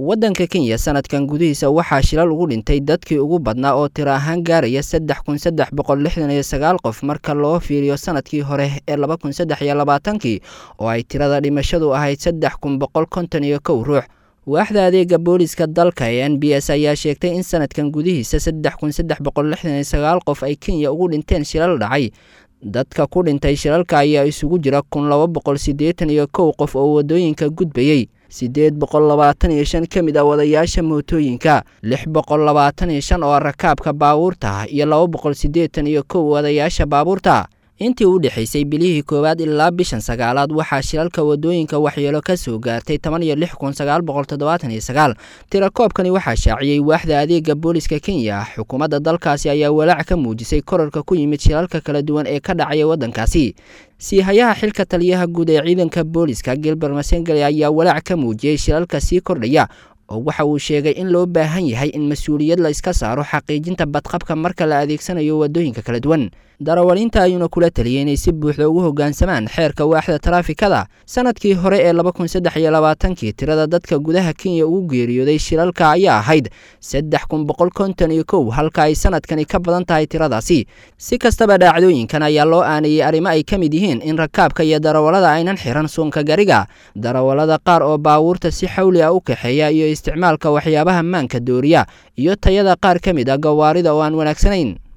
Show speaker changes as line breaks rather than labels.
waddanka kenya sanadkan gudihiisa waxaa shilal ugu dhintay dadkii ugu badnaa oo tiro ahaan gaaraya saddex kun saddex boqol lixdan iyo sagaal qof marka loo fiiriyo sanadkii hore ee laba kun saddex iyo labaatankii oo ay tirada dhimashadu ahayd saddex kun boqol konton iyo kow ruux waaxda adeega booliska dalka ee n b s ayaa sheegtay in sanadkan gudihiisa saddex kun saddex boqol lixdan iyo sagaal qof ay kenya ugu dhinteen shilal dhacay dadka ku dhintay shilalka ayaa isugu jira kun laba boqol siddeetan iyo kow qof oo waddooyinka gudbayey siddeed boqol labaatan iyo shan ka mid ah wadayaasha mootooyinka lix boqol labaatan iyo shan oo rakaabka baabuurta iyo laba boqol siddeetan iyo kow wadayaasha baabuurta intii u dhexaysay bilihii koowaad ilaa bishan sagaalaad waxaa shilalka waddooyinka waxyeelo ka soo gaartay toban iyo lix kun sagaal boqol toddobaatan iyo sagaal tirakoobkani waxaa shaaciyey waaxda adeega booliska kenya xukuumadda dalkaasi ayaa walaac ka muujisay korarka ku yimid shilalka kala duwan ee ka dhacaya waddankaasi siihayaha xilka taliyaha guud ee ciidanka booliska gilber masengeli ayaa walaac ka muujiyey shilalka sii kordhaya oo waxa uu sheegay in loo baahan yahay in mas-uuliyad la iska saaro xaqiijinta badqabka marka la adeegsanayo waddooyinka kala duwan darawaliinta ayuuna kula taliyay inay si buuxda ugu hoggaansamaan xeerka waaxda taraafikada sanadkii hore ee laba kun saddex iyo labaatankii tirada dadka gudaha kenya ugu geeriyooday shilalka ayaa ahayd saddex kun boqol konton iyo kow halka ay sanadkani ka badan tahay tiradaasi si kastaba dhaacdooyinkan ayaa loo aanayey arrimo ay ka mid yihiin in rakaabka iyo darawallada aynan xiran suunka gariga darawallada qaar oo baabuurta si xawli ah u kaxeeya iyo isticmaalka waxyaabaha maanka dooriya iyo tayada qaar ka mid ah gawaarida oo aan wanaagsanayn